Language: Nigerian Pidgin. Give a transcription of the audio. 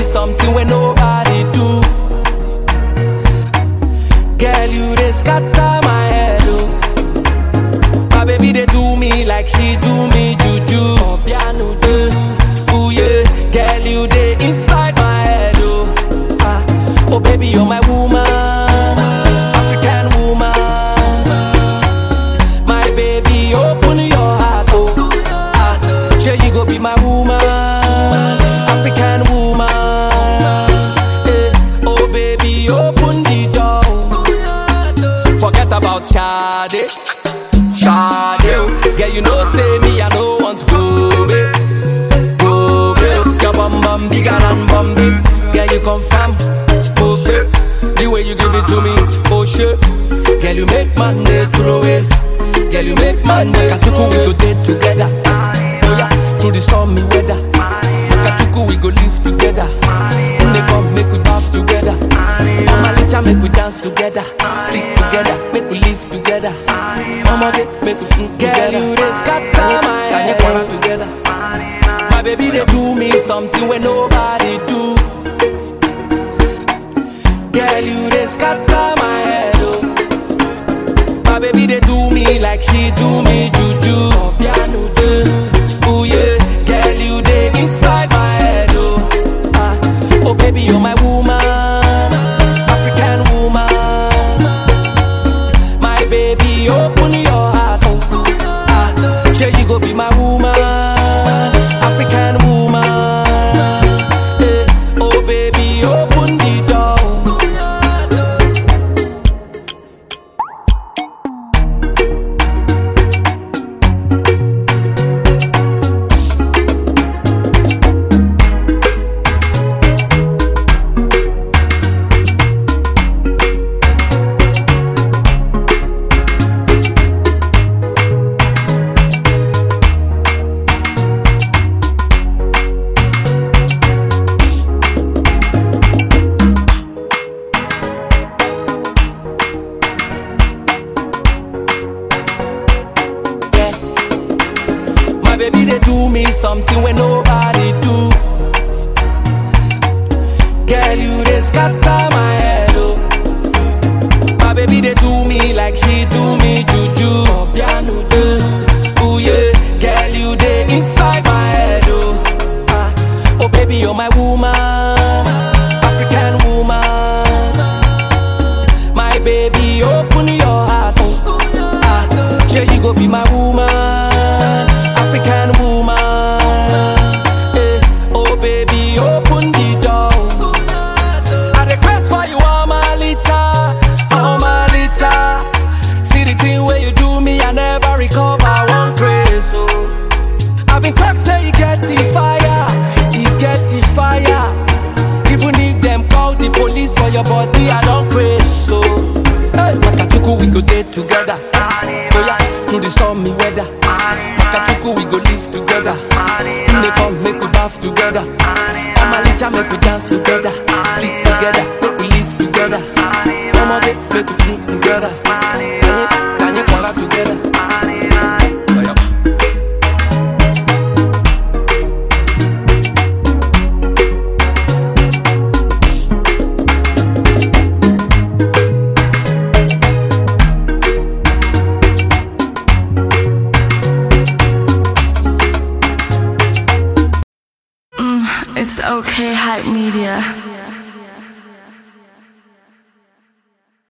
something when nobody do. Girl, you they scatter my head, oh. My baby they do me like she do me juju. Obiano do, ooh yeah. Girl, you they inside my head, oh. Ah, oh baby, you're my woman, African woman. My baby, open your heart, oh. Ah, sure you go be my woman, African woman. Eh, oh baby, open the door. Forget about Shade, Shade. oh. Girl, you know say me, I don't want to go, babe. Go, babe. Your bum bum bigger than Bombay. Girl, you confirm, okay. The way you give it to me, oh shit. Girl, you make man day throw it. Girl, you make man day. Katuku, we go date together. Oh yeah, through the stormy weather. Katuku, we go live together. In the come, make we bath together. Mama, let ya make we dance together. Stick together, make we live together. Mama, get make we mm, Girl, you they scatter my head. together. My baby, they do me something when nobody do. Girl, you they scatter my head, oh. My baby, they do me like she do me juju. Obiano do, ooh yeah. Girl, you they inside my head, oh. Ah, oh baby, you're my woman, African woman. My baby, open your heart, oh. Ah, sure you go be my woman, African woman. Eh, oh baby, open the door. My baby, they do me something when nobody do. Girl, you they scatter my head, oh. My baby, they do me like she do me juju. Obiano do, ooh yeah. Girl, you they inside my head, oh. Ah, oh baby, you're my woman, African woman. My baby, open your heart, oh. Ah, sure you go be my woman, African woman. Eh, oh baby, open the door. I request for you all my liter, all my liter. See the thing where you do me, I never recover one grace. Oh. I've been cracked, say you get the fire, you get the fire. Even if them call the police for your body, I don't praise so. Hey, Makatuku, we go date together. Oh yeah, through the stormy weather. Makatuku, we go live together. In the come, make we bath together. Mama, let ya make we dance together. Stick together, make we live together. Mama, get make we drink together. Kanye, Kanye, Kwara together. Oh, yeah. It's okay, hype media.